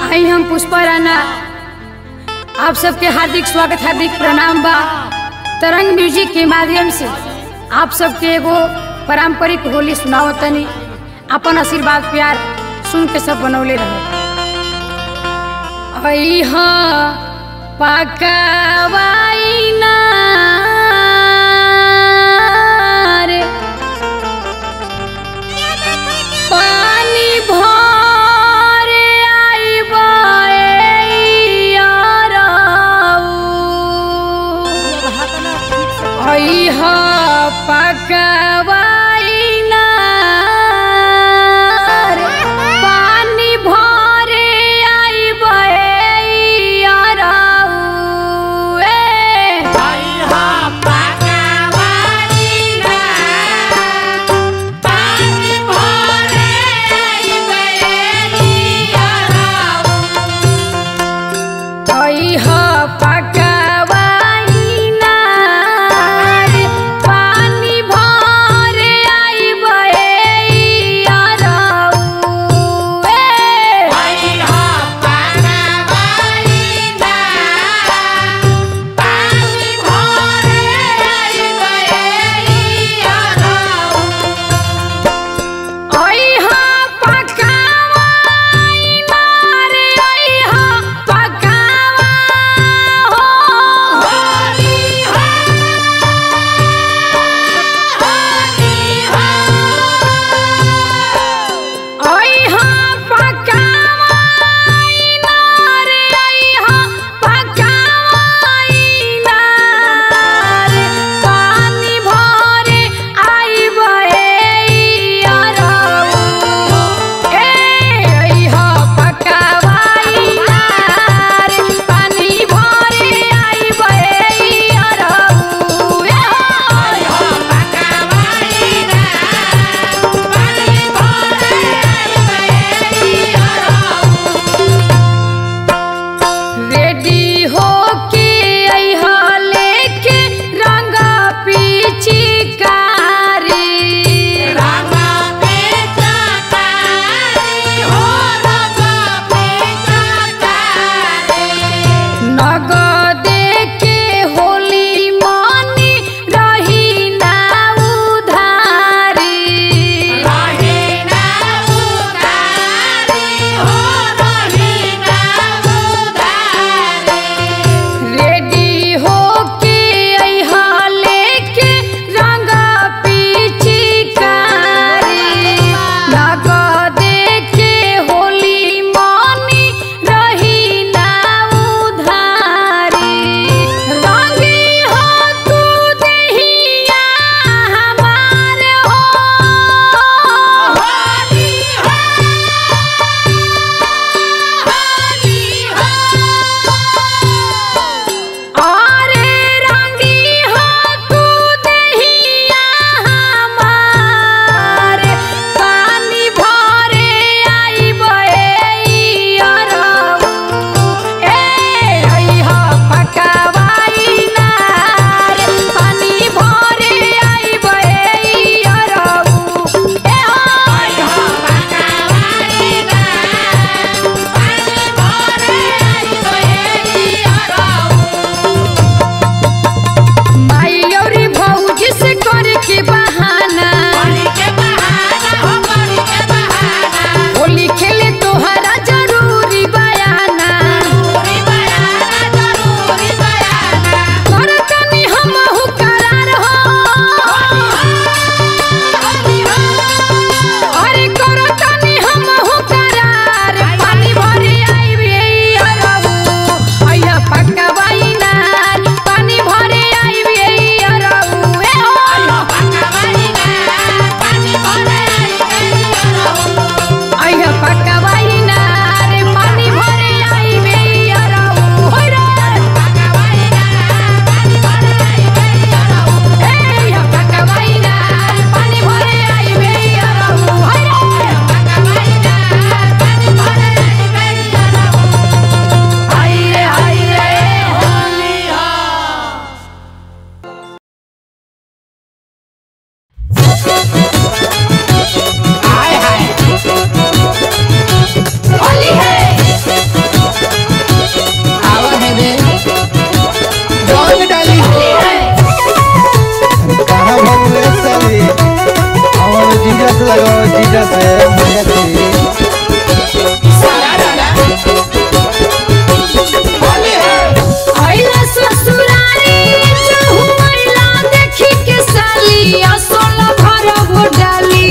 आई हम पुष्पा राणा आप सबके हार्दिक स्वागत हार्दिक प्रणाम बा तरंग म्यूजिक के माध्यम से आप सबके एगो पारंपरिक होली सुनाओ तनी अपन आशीर्वाद प्यार सुन के सब बनौले रहे अइहा पकावाई ना रे पानी भरे आइबा ए याराऊ। अइहा पकावाई ना रे पानी भरे आइबा ए याराऊ। ए लगाओ जीजा से भैया जी आइला ससुरारी जहु आइला देखी के साली असोला भरब डाली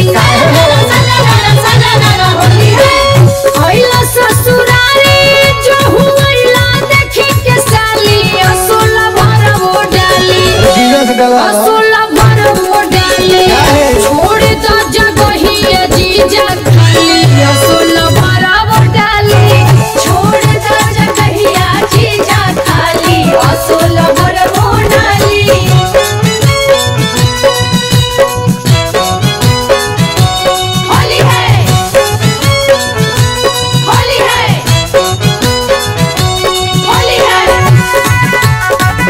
आइला ससुरारी जहु आइला देखी के साली असोला भरब डाली जीजा से डला असोला भरब डाली काहे? छोड़ द जगहिया जीजा खाली असोला भरब डाली छोड़ द जगहिया जीजा खाली असोला भरब डाली होली है होली है होली है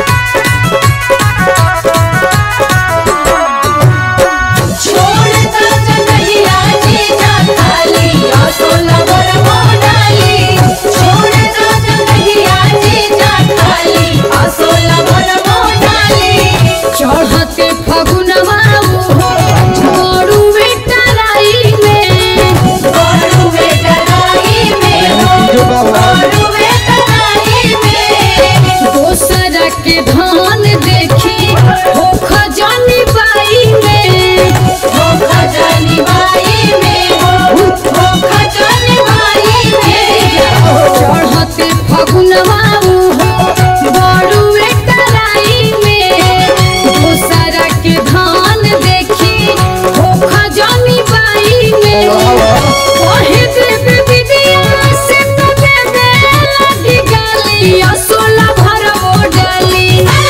छोड़ द जगहिया जीजा खाली असोला भरब डाली छोड़ द जगहिया जीजा खाली असोला भरब डाली चढ़ते फगुनवा हो गोरू बेटराई में गोरू बेटराई में हो जीजो बाबा गोरू बेटराई में दोसर के धान देखी हो खजानी बाई में हो खजानी बाई में हो हो खजानी बाई में चढ़ते फगुनवा हो बड़ू बेटराई में दोसर के धान देखी हो खजानी बाई में कहे देवे विदिया से तो देवे लगी गाली असोला भरबो डाली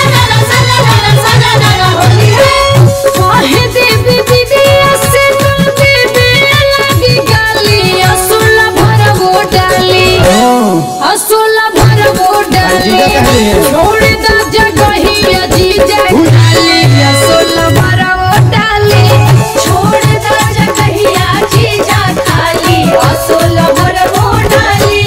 कहे देवे विदिया से तो देवे लगी गाली असोला भरबो डाली असोला भरबो डाली जीजा कहली है। छोड़ द जगहिया जीजा खाली असोला भरबो डाली छोड़ द जगहिया जीजा खाली असोला भरबो डाली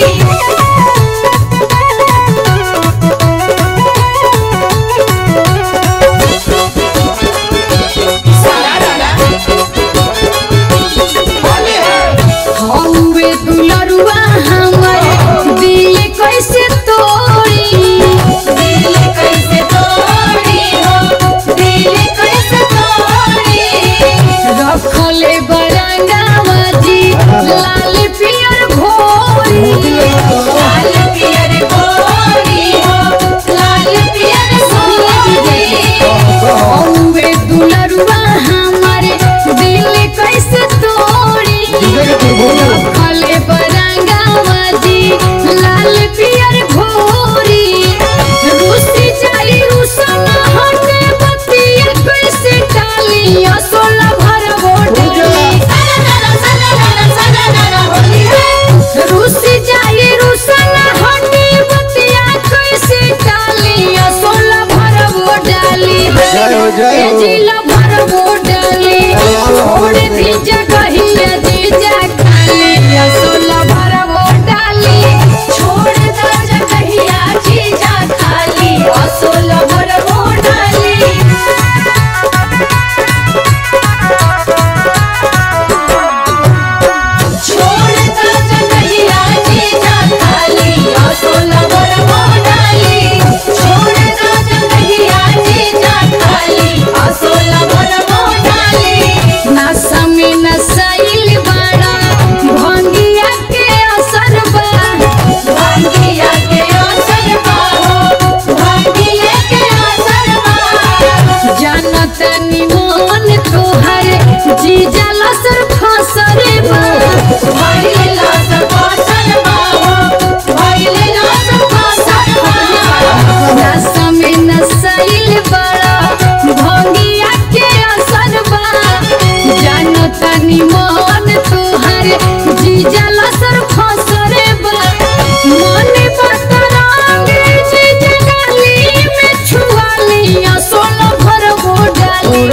हौवे दुलरुआ हमर दिल कैसे तोड़ी दिल कैसे तोड़ी हो दिल कैसे तोड़ी रखले बरंगावा जी लाल पियर भोरी लाल पियर भोरी हो लाल पियर भोरी हौवे दुलरुआ हमर दिल कैसे तोड़ी जीजा के तू बोलो खले बरंगावा जी लाल पियर घोरी रूसी जाई रूसन हटे बतिया कैसे टाली असोला भरबो डाली रूसी जाई रूसन हटे बतिया कैसे टाली असोला भरबो डाली जय हो, जय हो। ए जिला भरबो डाली छोड़ दी जगहिया जीजा खाली असोला भरबो डाली छोड़ द जगहिया जीजा खाली असोला भरबो डाली छोड़ द जगहिया जीजा खाली असोला भरबो डाली छोड़ द जगहिया जीजा खाली असोला भरबो डाली नशा में नसाइल बड़ा भंगिया के असर बा भंगिया के असर बा हो भंगिया के असर बा जानत निमन तोहर जीजा लसर फसर बा भइले लसर फसर बा हो भइले लसर फसर बा नशा में नसाइल बड़ा भंगिया के असर बा जानत निमन तोहर जीजा लसर फसर बा मन बतरंग जीजा गाली में छुआली असोला भरबो डाली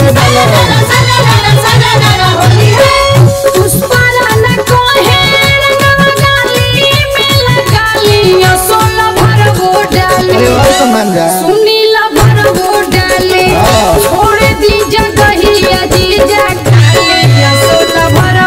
पुष्परा न कोहे रंगवा गाली में लगाली असोला भरबो डाली अरे और तो मान जा सुनीला भरबो डाली हाँ। छोड़ दी जगहिया जीजा खाली असोला भर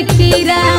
कीरा